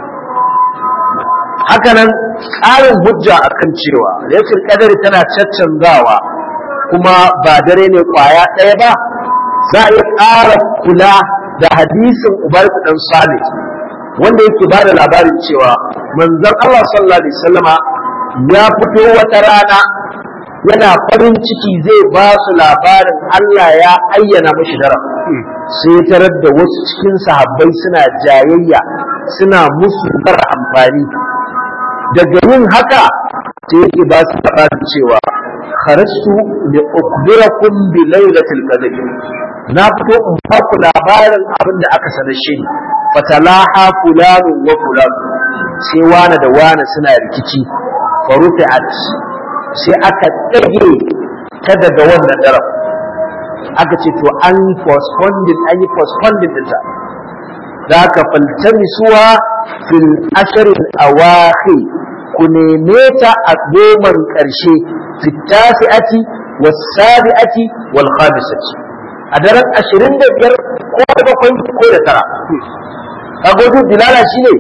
hakanan ƙarin hujja akan cewa lailatul qadr tana caccanzawa kuma ba dare ne kwaya ɗaya ba za a iya ƙara kula da hadisin ubarku dan salih wanda yake ba da labarin cewa manzon Allah sallallahu alaihi wasallama ya fito wata rana yana farin ciki zai ba su labarin Allah ya ayyana mashi daren sai ya tarar da wasu cikin sahabbai suna jayayya suna musu mara amfani daga yin haka sai yake ba su labarin cewa kharajtu li ukhbirakum bi lailatul qadr na fito in ba ku labarin abin da aka sanar shi fatalaha fulanu wa fulanu sai wani da wani suna rikici farufi'at sai aka ɗage ta daga wannan daren aka ce to an postponing an yi postponing ɗinta za ka faltamisuwa fil ashirin awakhir ku neme ta a goman ƙarshe fitasi'ati wasabi'ati wal khamisati a daren ashirin da biyar ko da bakwai ko da tara kaga dilala shine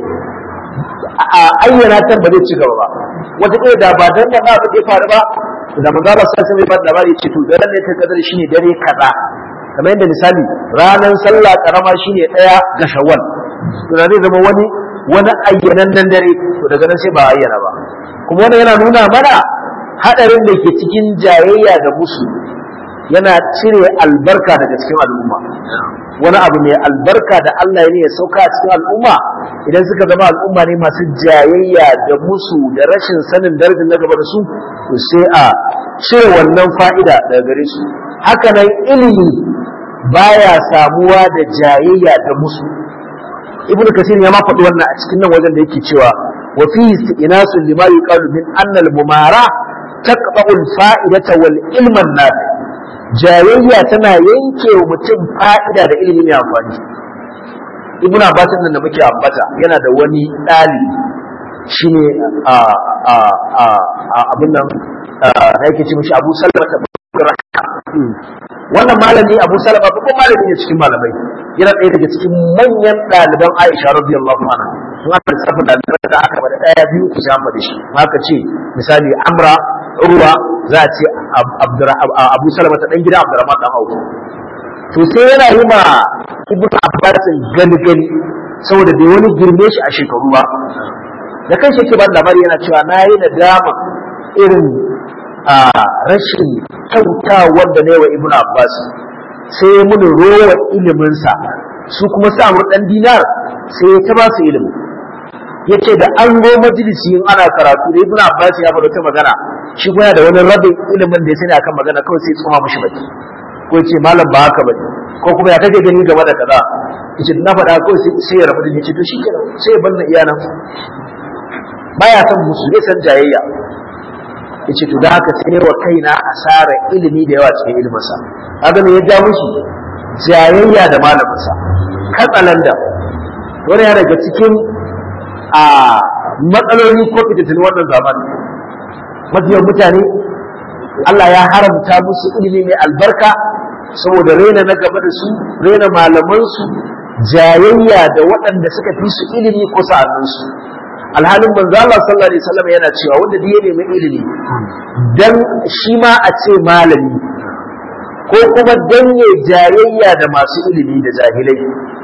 a ayyana ta ba zai ci gaba ba wata ɗaya da ba dan da abu ya faru ba da manzo Allah sai sai ba labari ce to daren ne ta kadar shine dare kaza kamar yadda misali ranar sallah karama shine ɗaya ga shawwal to da zai zama wani wani ayyanan nan dare to daga nan sai ba ayyana ba kuma wannan yana nuna mana hadarin da ke cikin jayayya da musu yana cire albarka daga cikin al'umma wani abu mai albarka da Allah ya ne ya sauka a cikin al'umma idan suka zama al'umma ne masu jayayya da musu da rashin sanin darajar na gaba da su to sai a cire wannan fa'ida daga gare su haka nan ilimi baya samuwa da jayayya da musu ibnu kasir ya ma faɗi wannan a cikin nan wajen da yake cewa wa fi istinasun lima yuqalu min anna al-mumara taqta'u al-fa'idata wal ilma nafi jayayya tana yanke wa mutum fa'ida da ilimi mai amfani ibnu abbas nan da muke ambata yana da wani ɗalibi shine a a a abin nan yake ce mishi Abu Salama ta wannan malami Abu Salama babban malami ne cikin malamai yana ɗaya daga cikin manyan ɗaliban Aisha radiyallahu anha sun aka lissafa ɗaliban da aka bada ɗaya biyu ku sai an faɗi shi haka ce misali Amra Urwa za a ce Abu Salama ta ɗan gida Abdurrahman ɗan Auf to sai yana yi ma Ibn Abbas gani gani saboda bai wani girme shi a shekaru ba da kan shi ke ba labari yana cewa na yi nadama irin a rashin kyauta wanda ne wa ibn abbas sai ya muni rowa iliminsa su kuma sa mu dan dinar sai ya ta ba su ilimi yace da an zo majalisi in ana karatu da ibn abbas ya faɗa ta magana shi kuma da wani rabin ilimin da ya sani akan magana kawai sai tsoma mishi baki ko ce malam ba haka bane ko kuma ya kake gani game da kaza yace na faɗa kawai sai ya rabu da ni ce to shikenan sai ya banna iyanan baya son musu zai san jayayya yace to da haka sai wa kaina asara ilimi da yawa cikin ilimin sa kaga me ya ja mushi jayayya da malamin sa katsalanda wani ya daga cikin a matsaloli ko fitattun wannan zamani mafiyan mutane Allah ya haramta musu ilimi mai albarka saboda raina na gaba da su raina malaman su jayayya da waɗanda suka fi su ilimi ko sa'annunsu alhalin manzo Allah sallallahu alaihi wasallam yana cewa wanda da ya nemi ilimi dan shi ma a ce malami ko kuma dan ya jayayya da masu ilimi da jahilai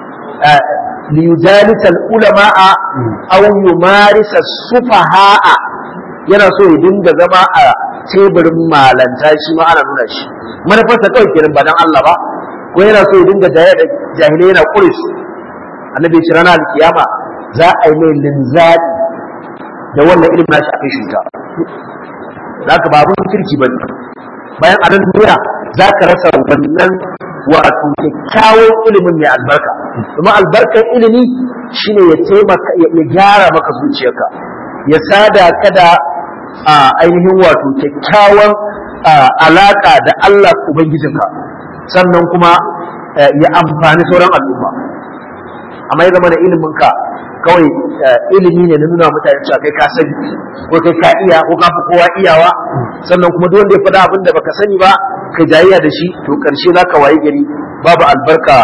li yujalisa ulama'a aw yumarisa sufaha'a yana so ya dinga zama a teburin malanta shi ma ana nuna shi manufarsa kawai kenan ba dan Allah ba ko yana so ya dinga jayayya da jahilai yana kuris annabi ya ce ranar alkiyama za a yi mai linzali da wannan ilimin nashi a kai shi wuta za ka ba abin kirki ba bayan a nan duniya za ka rasa wannan wato kyakkyawan ilimin mai albarka kuma albarkar ilimi shine ya taimaka ya gyara maka zuciyarka ya sada ka da ainihin wato kyakkyawan alaka da Allah ubangijinka sannan kuma ya amfani sauran al'umma amma ya zama da iliminka kawai ilimi ne na nuna mutane cewa kai ka sani ko kai ka iya ko ka fi kowa iyawa sannan kuma duk wanda ya faɗa abin da baka sani ba ka jayayya da shi to karshe za ka wayi gari babu albarka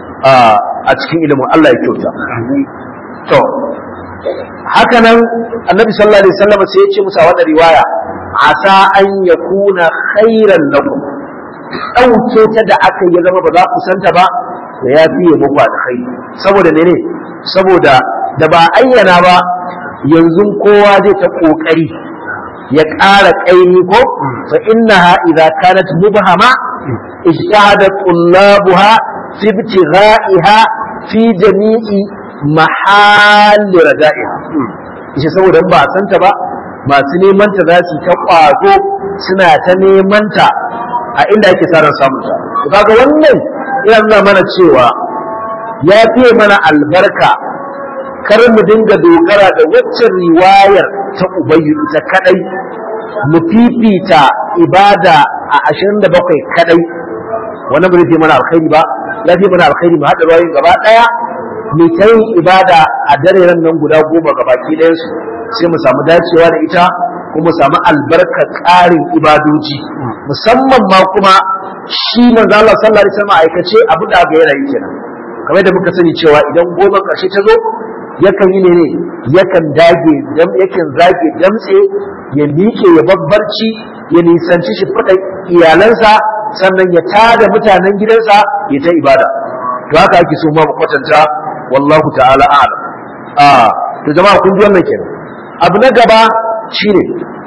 a cikin ilimin Allah ya kyauta to haka nan annabi sallallahu alaihi wasallam sai ya ce musa wannan riwaya asa an yakuna khairan lakum ɗauke ta da aka yi zama ba za ku santa ba da ya fiye muku alkhairi saboda ne saboda da ba ayyana ba yanzu kowa zai ta kokari ya ƙara ƙaimi ko fa innaha idza kanat mubhama ijtahada tullabuha fi ibtigha'iha fi jami'i mahalli rada'iha ishe saboda ba santa ba masu neman ta za su ta kwazo suna ta neman ta a inda ake sa ran samun ta kaga wannan yana nuna mana cewa ya fiye mana albarka kar mu dinga dogara da waccan riwayar ta ubayyu ita kadai mu fifita ibada a 27 kadai wannan bai fi mana alkhairi ba ya fi mana alkhairi mu haɗa ruwayoyin gaba ɗaya mu ta yin ibada a dare nan guda goma gaba ki ɗayansu sai mu samu dacewa da ita kuma mu samu albarkar ƙarin ibadoji musamman ma kuma shi manzo Allah sallallahu alaihi wasallam aikace abu da ga yana yi kenan kamar da muka sani cewa idan goma ƙarshe ta zo yakan yi ne yakan dage yakan zage damtse ya miƙe ya babbarci ya nisanci shi fada iyalansa sannan ya tada mutanen gidansa ya ta ibada to haka ake so ma mu kwatanta wallahu ta'ala a'lam a to jama'a kun ji wannan kenan abu na gaba shine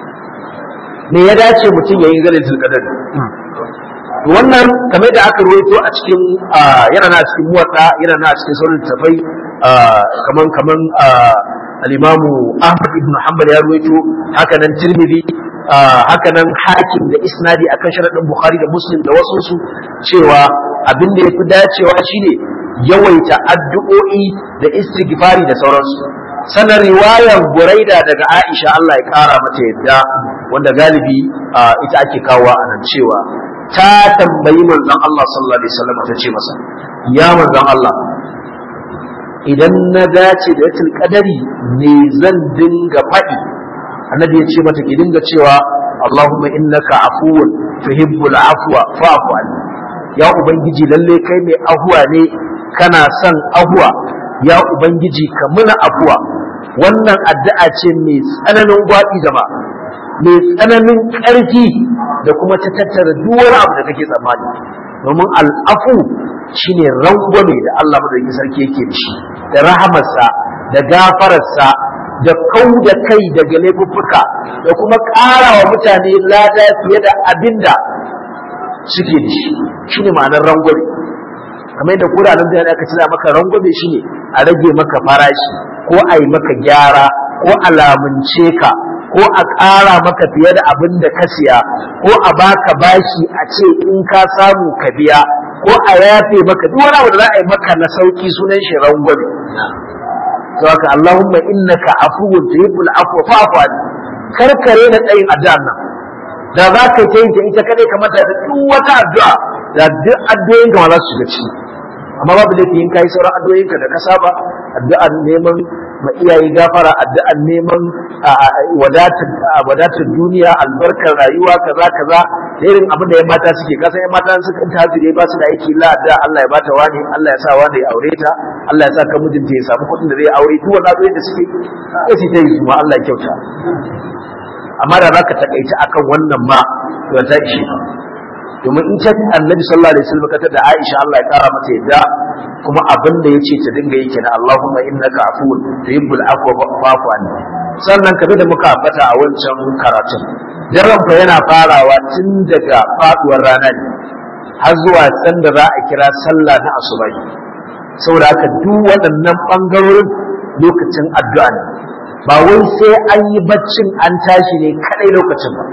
me ya dace mutum ya yi zalatul qadar wannan kamar da aka ruwaito a cikin yana na cikin muwatta yana na cikin sauran tafai kaman kaman al-imamu Ahmad ibn Hanbal ya ruwaito haka nan Tirmidhi haka nan Hakim da isnadi akan sharadin Bukhari da Muslim da wasu su cewa abin da yafi dacewa shine yawaita addu'o'i da istighfari da sauransu sannan riwayar buraida daga aisha Allah ya kara mata yadda wanda galibi ita ake kawo a nan cewa ta tambayi manzon Allah sallallahu alaihi wasallam ta ce masa ya manzon Allah idan na dace da yatul qadari ne zan dinga faɗi annabi ya ce mata ki dinga cewa Allahumma innaka afuwun tuhibbul afwa fa'fu anni ya ubangiji lalle kai mai ahuwa ne kana son ahuwa ya ubangiji ka muna afuwa wannan addu'a ce mai tsananin gwaɗi jama'a mai tsananin ƙarfi da kuma ta tattara duk wani abu da kake tsammani domin al'afu shine rangwame da Allah madaukakin sarki yake da shi da rahamarsa da gafararsa da kau da kai daga laifuffuka da kuma ƙara wa mutane lada fiye da abin da suke da shi shine ma'anar rangwame kamar yadda kura nan da aka cira maka rangwame shine a rage maka farashi ko a yi maka gyara ko a lamunce ka ko a ƙara maka fiye da abin da ka siya ko a baka bashi a ce in ka samu ka biya ko a yafe maka duk wani abu da za a yi maka na sauki sunan shi rangwame to haka Allahumma innaka afuwun tuhibbul afwa fa'fu anni karkare na tsayin addu'an nan da za ka yi ta ita kadai kamar da duk wata addu'a da duk addu'o'in ka ma za su shiga ciki amma babu laifi in kai sauran addu'o'in ka da ka saba addu'an neman ma iyaye gafara addu'an neman wadatar duniya albarkar rayuwa kaza kaza da irin abin da yan mata suke kasan yan mata suka ta hajire ba su da aiki la da Allah ya bata wani Allah ya sa wani ya aure ta Allah ya sa ka mijinta ya samu kuɗin da zai aure duk wannan addu'o'in da suke sai su ta yi su ma Allah ya kyauta amma da zaka takaici akan wannan ma to ta ishe domin in ta annabi sallallahu alaihi wasallam kata da Aisha Allah ya kara mata yadda kuma abin da yace ta dinga yi kenan Allahumma innaka afuwun tuhibbul afwa fa'fu anni sannan kabe da muka ambata a wancan karatun daren fa yana farawa tun daga faduwar rana ne har zuwa san da za a kira sallah na asubai saboda haka duk waɗannan bangarorin lokacin addu'a ne ba wai sai an yi baccin an tashi ne kadai lokacin ba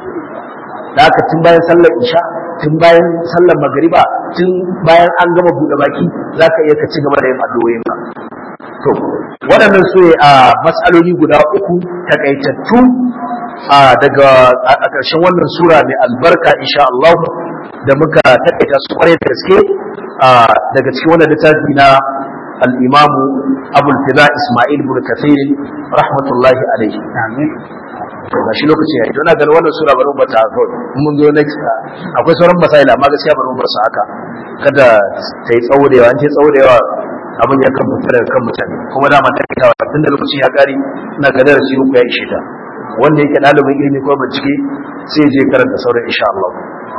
da haka tun bayan sallar isha tun bayan sallar magariba tun bayan an gama buɗe baki za ka iya ka ci gaba da yin addu'o'in ka to waɗannan su ne a matsaloli guda uku takaitattu daga a ƙarshen wannan sura mai albarka insha Allah da muka takaita su kwarai da gaske daga cikin wannan littafi na الإمام أبو الفداء إسماعيل بن كثير رحمة الله عليه آمين ga shi lokaci ya yi don ganin wannan sura bari ba ta kawai mun zo next akwai sauran masaila amma gaskiya bari bar su haka kada ta yi tsawo da yawa an ce tsawo da yawa abin ya kan fita daga kan mutane kuma dama ta kawo tun da lokaci ya kare ina ga darasi uku ya ishe ta wanda yake ɗalibin ilimi ko bincike sai je karanta sauran insha Allah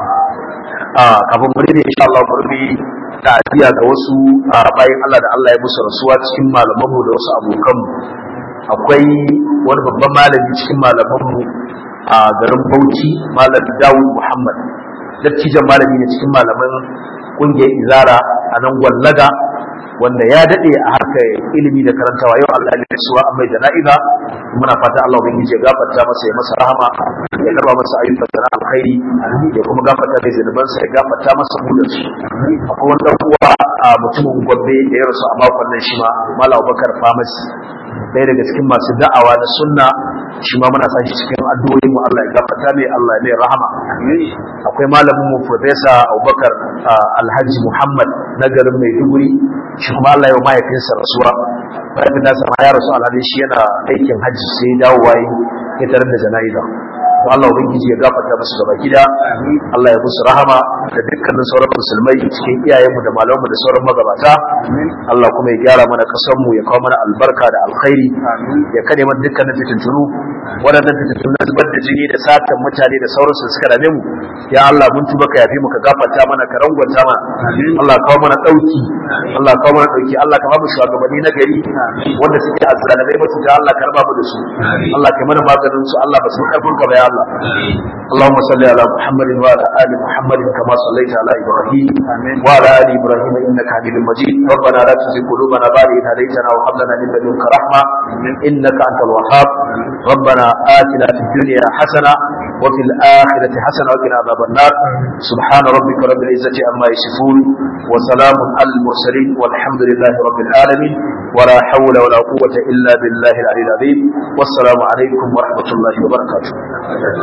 a kafin mu rede insha Allah mu rubi ta'aziyya ga wasu bayan Allah da Allah ya musu rasuwa cikin malamanmu da wasu abokanmu akwai wani babban malami cikin malamanmu a garin Bauchi malam Dawud Muhammad dattijan malami ne cikin malaman kungiyar Izara a nan Gwallaga wanda ya dade a harkar ilimi da karantawa yau Allah ya rasuwa amma jana'iza muna fata Allah ubangiji ya gafarta masa ya masa rahama ya karba masa ayyukan sana alkhairi ya kuma gafarta mai zunubansa ya gafarta masa bulansu akwai wani dan uwa a mutumin gombe da ya rasu a makon nan shi ma mala abubakar famasi ɗaya daga cikin masu da'awa na sunna shi ma muna san shi cikin addu'o'in mu Allah ya gafarta mai Allah ya mai rahama akwai malamin mu professor Abubakar Alhaji Muhammad na garin Maiduguri shi kuma Allah ya yi mahaifinsa rasuwa mahaifin nasa ma ya rasu alhali shi yana aikin hajji sai dawowa ya tarar da jana'iza to Allah ubangiji ya gafarta musu gaba gida Allah ya musu rahama da dukkanin sauran musulmai cikin iyayenmu da malamanmu da sauran magabata Allah kuma ya gyara mana kasar mu ya kawo mana albarka da alkhairi ya kade mana dukkanin fitintunu waɗannan fitintunu na zubar da jini da satan mutane da sauransu suka dame mu ya Allah mun tuba ka yafi mu ka gafarta mana ka rangwanta mana Allah kawo mana dauki Allah kawo mana dauki Allah ka ba mu shugabanni na gari wanda suke azzalamai ba su ga Allah ka raba mu da su Allah ka mana maganin su Allah ba su karfin ka ba ya الله اللهم صل على محمد وعلى ال محمد كما صليت على ابراهيم وعلى ال ابراهيم انك حميد مجيد ربنا لا تزغ قلوبنا بعد إذ هديتنا وهب لنا من لدنك رحمه انك انت الوهاب ربنا آتنا في الدنيا حسنه وفي الآخرة حسنة وقنا عذاب النار سبحان ربك رب العزة عما يصفون وسلام على المرسلين والحمد لله رب العالمين ولا حول ولا قوة إلا بالله العلي العظيم والسلام عليكم ورحمة الله وبركاته